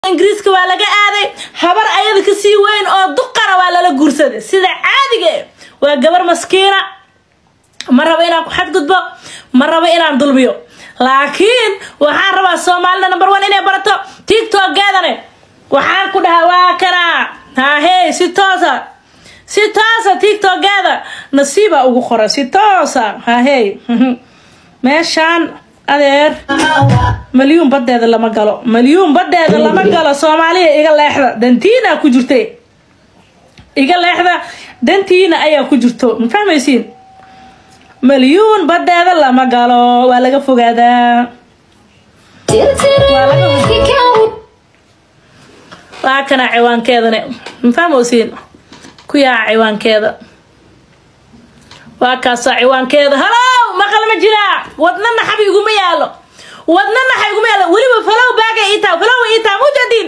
ingiriiska waa laga aaday habar ayada kasii weyn oo duqana waa lala guursaday sida caadiga waa gabar maskiina ma rabo inaan ku xadgudbo ma rabo inaan dulmiyo laakiin waxaan rabaa soomaalida number one inay barato tiktokeedane waxaan ku dhahaa waa kana hahey si toosa si toosa tiktokeeda nasiiba ugu qora si toosa hahey meeshaan adeer malyuun badeeda lama galo malyuun badeeda lama galo soomaaliya iga leexda dantiina ku jirta iga leexda dantiina ayaa ku jirto ma fahmaysiin malyuun badeeda lama galo waa laga fogaadaa waa kana ciwaankeedane ma fahmaysiin ku yaa ciwaankeeda waa kaasaa ciwaankeeda halow maqal ma jiraa wadna naxab iguma yaalo wadna naxa iguma yaalo weliba falow baagay ii taha falow ii taha mujadiin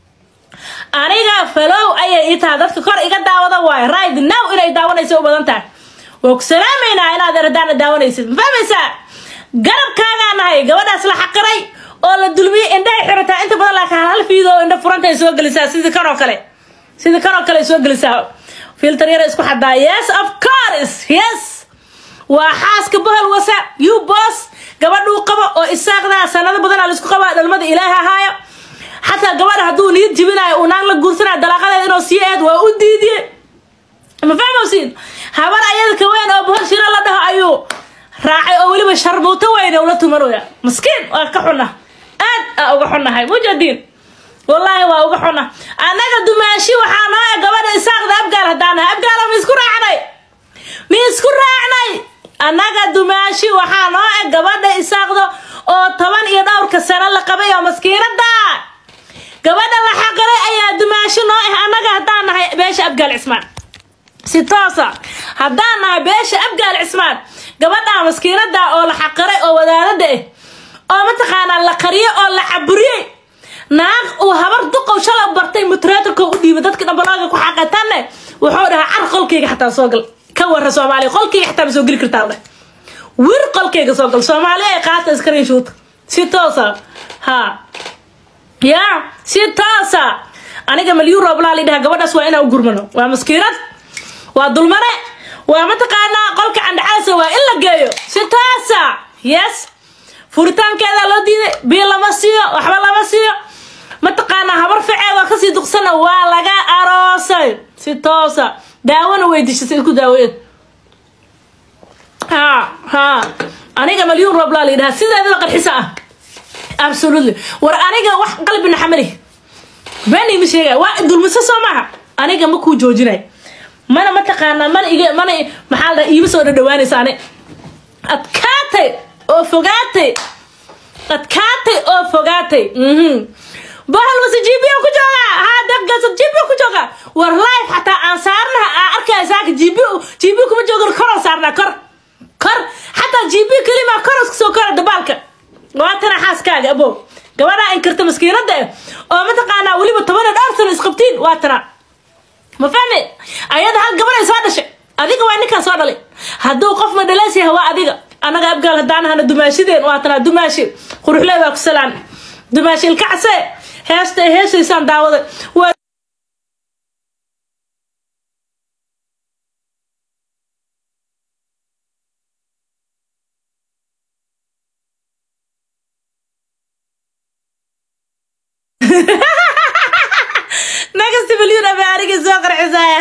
aniga falow ayay ii taha dadka kor iga daawada waayo right now inay daawanaysa u badan tahay waa ku salaamaynaa inaad eradaana daawanaysid ma fahmaysaa garabkaagaa nahay gabadhaas la xaqiray oo la dulmiyey indhahay xirataa inta badan laakiin hal fiido indha furanta ay soo gelisaa sidii kan oo kale sidii kan oo kale ay soo gelisaa filter yar isku xadaa yes of course yes waa xaaska bohol wasa you boss gabadhuu qabo oo isaaqdaa sanado badan aa laisku qabaa dhalmada ilaahi ahaayo xataa gabadha hadduu niyad jibinayo uu naag la guursanayo dalaaqadeeda inuu sii aad waa u diidiye ma fahmowsiin habar ayada ka weyn oo bohol shiro la dhaho ayuu raacay oo weliba sharmuuto weyne ula tumanaya maskiin waa ka xunna aad aa uga xunnahay mujadiin wallaahi waa uga xuna annaga dumaashi waxaa noo e gabadha isaaqda abgaal haddaanahay abgaala ma isku raacnay ma isku raacnay annaga dumaashi waxaa noo e gabadha isaaqda oo toban iyo dhowrka sano la qabay oo maskiinada gabadha la xaqiray ayaa dumaashi noo ah annaga haddaan nahay beesha abgaal cismaan si toosa haddaan nahay beesha abgaal cismaan gabadha maskiinada oo la xaqiray oo wadaadada ah oo mataqaanaa la qariyay oo la caburiyey naag uu habar duqow shalay bartay mutreatorka u dhiibay dadka dhambalaaga ku xaqatanne wuxuu dhahaa car qolkayga xataa soo gal ka warra soomaaliya qolkayga xataa ma soo geli kartaa dheh wir qolkayga soo gal soomaaliya ay qaata iskarin shuuta si toosa ha ya si toosa aniga malyuun rooblaa la dhaha gabadhaas waa inaan u gurmano waa maskiinad waa dulmane waa mataqaanaa qolka candhacaasa waa in la geeyo si toosa yes furitaankeeda loo diiday biil lama siiyo waxba lama siiyo mataqaanaa habar ficeedoo kasii duqsana waa laga aroosay si toosa daawona weydishatay isku daaweed ha ha aniga malyuun rooblaa la yidhaha sideedaba qarxisa ah absolutely war aniga wax qalbi naxamali beni ma sheegay waa dulmiso soo maaha aniga ma kuu joojinay mana mataqaanaa mana iga mana maxaa la dhaha iima soo dhadhawaanaysa ani adkaatay oo fogaatay adkaatay oo fogaatay bahal wase jibiyo ku joogaa haa daqgaasa jibiyo ku joogaa war life xataa aan saarnaha aa arkaya saaka jibiyo jibiyo kuma joogan koroo saarnaa kor kor xataa jibiyo kelima kor isku soo kora dabaalka waa tana xaaskaaga abo gabadhaa inkarta maskiinada eh oo mataqaanaa weliba toban iyo dhowr sano isqabtiin waa tana ma fahme ayada hal gabaday soo dhashay adiga waa ninkaan soo dhalay hadduu qof ma dhaleysyaha waa adiga annaga abgaal haddaanahana dumaashideen waatanaa dumaashi quruxlee waa ku salaan dumaashi ilkacse heesta ay heesaysaan daawaday waa nagasti milyuun abe anigii soo qarxisaya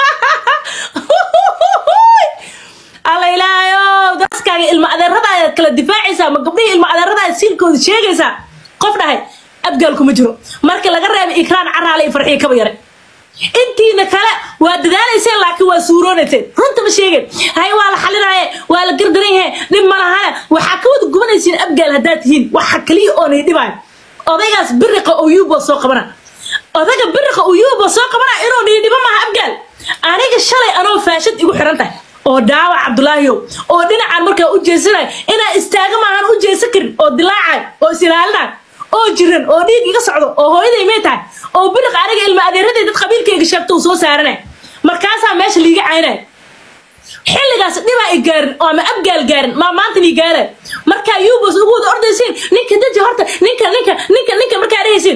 alla ilaahayo daskaaga ilma adeerada ayaad kala difaacaysaa ma gabdhihii ilma adeerada ayaad siilkooda sheegaysaa qof dhahay abgaalku ma jiro markii laga reebay ikraan caraale iyo farxiyo kaba yare intiina kale waa dadaalayseen laakiin waa suuroonayseen runta ma sheegeen hay waa la xalinaye waa la gardaran yahay dhib ma lahane waxaa ka wada gubanaysiin abgaal haddaad tihiin waxa kaliya oonay dhibaayo odaygaas biriqa oo yuubo soo qabana odayga biriqa oo yuubo soo qabana inuu nii dhibo maaha abgaal aniga shalay anoo faashad igu xiran tahay oo dhaawac cabdulaahiyow oo dhinacan markaa u jeesanay inaa istaaga maahan u jeesan karin oo dilaacay oo isilaalinaay oo jiran oo dhiig iga socdo oo hooyaday may tahay oo biriq aniga ilma adeeraday dad qabiilkayga sheegto uu soo saaranay markaasaa meesha liiga caynay xilligaas dhibaa i gaarin oo ama abgaal gaarin maa maanta nii gaara markaa yubos ugu wada ordaysiin ninka daji horta ninka ninka ninka ninka markaa dhehaysiin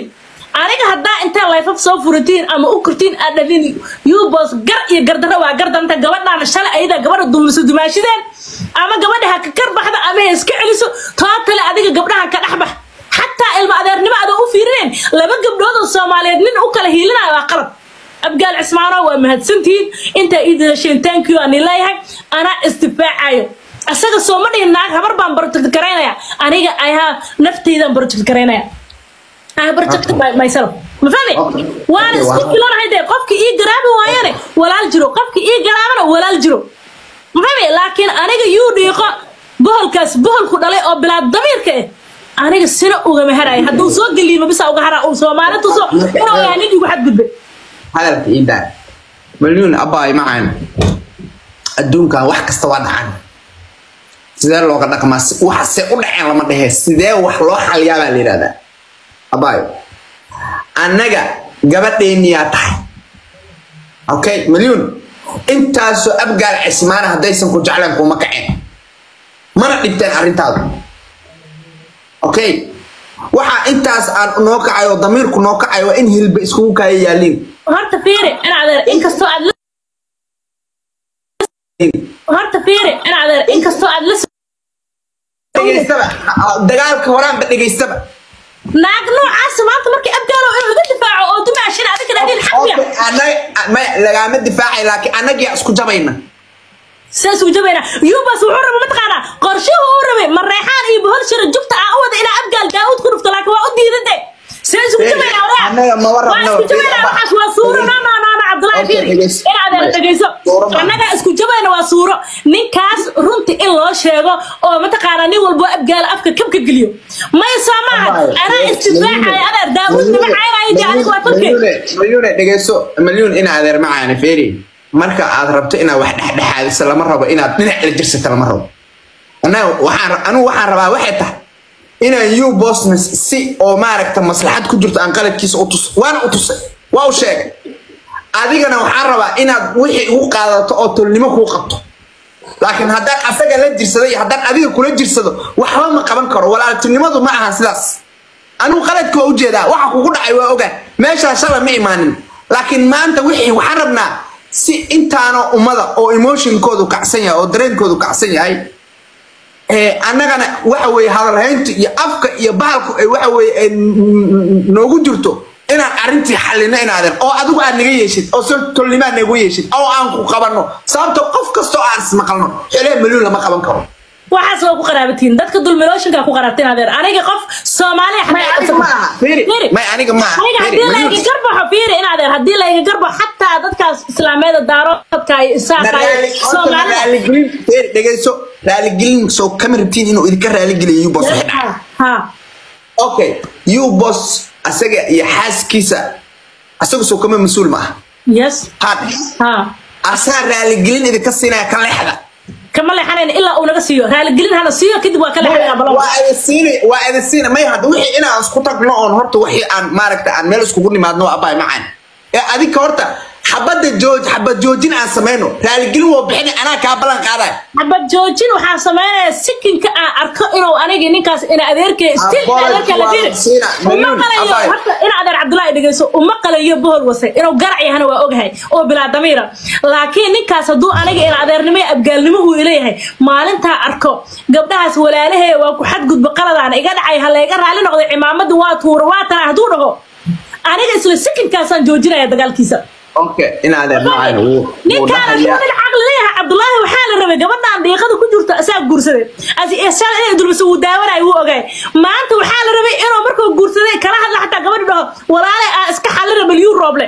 aniga haddaa intaa layfaf soo furatiin ama u kurtiin aad dhalin yubos gar iyo gardarro waa gardanta gabadhaana shalay ayada gabadha dumiso dumaashideen ama gabadha ha ka karbaxda ama ha iska celiso tootale adiga gabdhaha ka dhexbax xataa ilma adeernimo adoo u fiirineen laba gabdhood oo soomaaliyeed nin u kala hiilinayo waa qalad abgaal cismaano waa mahadsantihiin intaa ii dadasheen thank you aan leeyahay anaa isdifaacayo asaga soo ma dhihin naag habar baan project garaynaya aniga ayaa naftaydan project garaynaya I protect my, myself ma fahmi Okay. waan Okay, isku wow. filanahay dee qofki ii garaabi waayane walaal jiro qofki ii garaabana walaal jiro ma fahmi laakiin aniga yuu dhiiqo boholkaas boholku dhalay oo bilaad damiirka eh aniga sina ugama haraya hadduu soo geliimo bisa uga hara uu soomaali tuso inuu yahay nin igu xadgudbay hadalka ii daa malyuun abbaay macaan adduunkan wax kasta waa dhacan sidee looga dhaqmaa Si- waxase u dhaceen lama dhehe sidee wax loo xaliyaa baa la yidhahdaa abbaay annaga gabadheeniyaa tahay okay malyuun intaasoo abgaal cismaana haddaysan ku jecleen kuma kaceen mana dhibteen arrintaadu okay waxaa intaas aan noo kacay oo damiirku noo kacay waa in hilba iskugu kaaya yaaliin horta fiiri in adeer inkastoo aad la horta fiiri in adeer inkastoo aad la dhegaystaba dagaalka horaanba dhegaystaba naag noocaas maanta markii abgaalo inuu iga difaaco oo dumaashin adiga dhahdeen xaqiya Okay, annaga- ma lagaama difaacay laakiin annagiyaa isku jabayna saas uu jabayna yubas wuxuu rabay mataqaanaa qorshuhu uu rabay mareexaan iyo bohol shira jugta aa u wada inaa abgaal daawud ku dhufto laakiin waa u diidade saas uu jabayna Annaga ma warrabno. waa isku jabayna waxaas waa suuro no no no no cabdullaahi Okay, fiiri dhegeyso. in adeer dhegeyso Suuro ma. annaga isku jabayna waa suuro ninkaas runti in loo sheego oo mataqaanaa nin walbo abgaal afka kabka geliyo may soo maaha anaa istifaacaya adeer daawud nima caynaayo dee aniga waa tolke malyuune dhegeyso malyuun ina adeer macaane feeri marka aad rabto inaad wax dhexdhexaadiso lama rabo inaad dhinac la jirsato lama rabo annaga waxaan anigu waxaan rabaa waxay tahay inaan you bosnes si oo maaragta maslaxad ku jirto aan qaladkiisa u tus waana u tusay waa u sheegay adigana waxaan rabaa inaad wixii ugu qaadato oo tolnimo kuu qabto laakiin haddaan asaga la jirsado iyo haddaan adiga kula jirsado waxba ma qaban karo walaaltinimadu ma aha sidaas anigu qaladka waa ujeedaa waxa kugu dhacay waa ogaa meeshaa shalay ma imaanin laakiin maanta wixii waxaan rabnaa si intaana ummada oo emotionkoodu kacsan yahay oo dareenkoodu kacsan yahay ee annagana waxa weeye hadalhaynta iyo afka iyo bahalku ay waxa weeye ay noogu jirto inaan arrintii xallino inaadeen oo adigu aad naga yeeshid oo si tolnimaad nagu yeeshid oo aan ku qabanno sababto qof kastoo aan ismaqalno xelee maluun lama qaban karo waxaas waa ku qaraabatiin dadka dulmilooshinka ku qaraabtiin adeer aniga qof soomaaliya may aniga ma aha fiiri may aniga ma aha aniga fiiri haddii layga malyuun garbaxo fiiri in adeer haddii layga garbaxo xataa dadkaas islaameeda daaroodka iyo isaaka iyo soomaalida raaligelin fiiri dhegeyso raaligelin soo kama rabtiin inuu idinka raaligeliyo yubos wixii dhacay ha okay yubos asaga iyo xaaskiisa asaga soo kama mas-uul ma aha yes hadhe ha asaa raaligelin idinka siinaya ka leexda kama leexanayn ilaa uu naga siiyo raaligelin hana siiyo kadib waa ka leexanaya balo waa idin siina waa idin siina may hadda wixii inaan isku tagno oon horta wixii aan maaragta aan meel iskugu nimaadno waa abaay macaan ee adinka horta xabadda jooj xabad joojin aan samayno raaligelin waa bixin anaa kaa ballan qaadaya xabad joojin waxaa sameynaya sikinka aan arko inuu anigi ninkaas ina adeerkay stil Aqoon adeerka la waa fiiri siina, uma milyoon, qalayo abaay. horta in adeer cabdullaahi dhegeyso uma qalayo bohol wase inuu garac yahana waa ogahay oo bilaa damiira laakiin ninkaas hadduu aniga in adeernimo iyo abgaalnimo uu ileeyahay maalintaa arko gabdhahaas walaalahee waa ku xadgudba qaladaan iga dhacay ha layga raali noqday cimaamada waa tuura waa tana hadduu dhaho aniga isla sikinkaasaan joojinaya dagaalkiisa okay inaadeer macaan wuu wuu ninkaan hadduu dhahayaa nin caqli leeyahay cabdullaahi waxaa la rabay gabadhaan dhiiqada ku jirto asaa guursaday as isaga inay dulmiso wuu daawanayo wuu ogaay maanta waxaa la rabay inuu markuu guursaday kala hadla xataa gabadhi dhaho walaale aa iska xallina malyuun rooble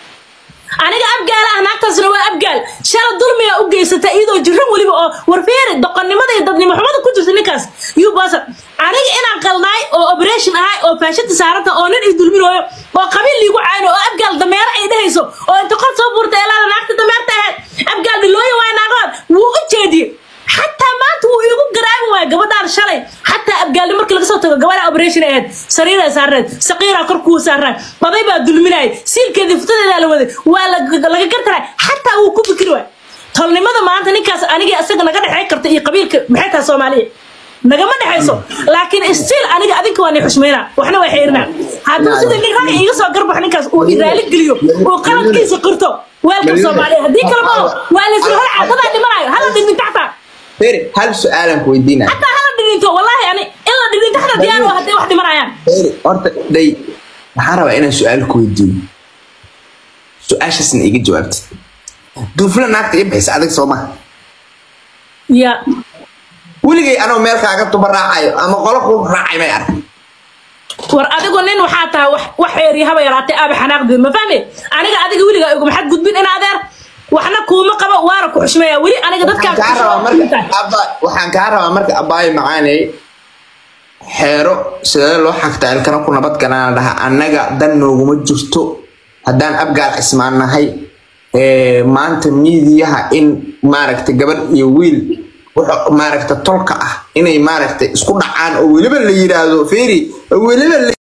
aniga abgaala ah naagtaasna waa abgaal shala dulmiga u geysata iyadoo jiran weliba oo warfeeri doqonnimada iyo dadnimo xumada ku jirta ninkaas yuu basa aniga inaan qalnaay oo operation ahay oo faashada saaranta oo nin i dulminooyo oo qabiil liigu cayno oo abgaal dameero ay dhehayso oo inta qor soo buurta eelaada naagta dameerta ahayd abgaal dhilooya waay naagahood wuu u jeediyey xataa maanta wuu iigu garaabi waaya gabadhaan shalay xataa abgaalni markii laga soo tago gabadha operation ahayd sariiraa saarneed saqiiraa kor kuu saarnaa baday baa dulminayay siilkeedii futadeedaa la waday waa laga laga gartaray xataa wuu ku fikri waay tolnimada maanta ninkaas anigii asaga naga dhexey karta iyo qabiilka maxay tahay soomaaliya nagama dhexayso laakiin still aniga adinka waa ni xushmeynaa waxna waa xeerinaa hadduu sida nin rag iga soo garbax ninkaas uu iraali geliyo uu qaladkiisa qirto weelka soomaaliya haddii kale ma waa laysla hor caadadaa dhimanayo hala dhindhinta xataa feeri hal su-aalan ku weydiinaya xataa hala dhindhinto wallaahi ani in la dhindhinto xataa diyaar waa hadday wax dhimanayaan feeri horta day waxaan rabaa inaan su-aal ku weydiiyo su-aashaasna iga jawaabtid duufla naagta ii bixisa adag soo maha ya weligay anoo meel kaaga tuba raacayo ama qolo ku raacay may arag war adigu nin waxaa tahay wax wax xeeriya haba yaraatay aaba xanaaqdeed ma fahme aniga adiga weligaa iguma xad gudbin in adeer waxna kuuma qabo waana ku xushmeeya weli aniga waxaan kaa rabaa marka dadkaas abba waxaan kaa rabaa marka abbaayo macaaney xeero sidee loo xagtaa ilkana ku nabad galaan dhaha annaga dan nooguma jirto haddaan abgaal cismaannahay ee, maanta miidiyaha in maaragta gabadh iyo wiil wuxuu maaragta tolka ah inay maaragta isku dhacaan oo weliba la yiraahdo feeri oo weliba la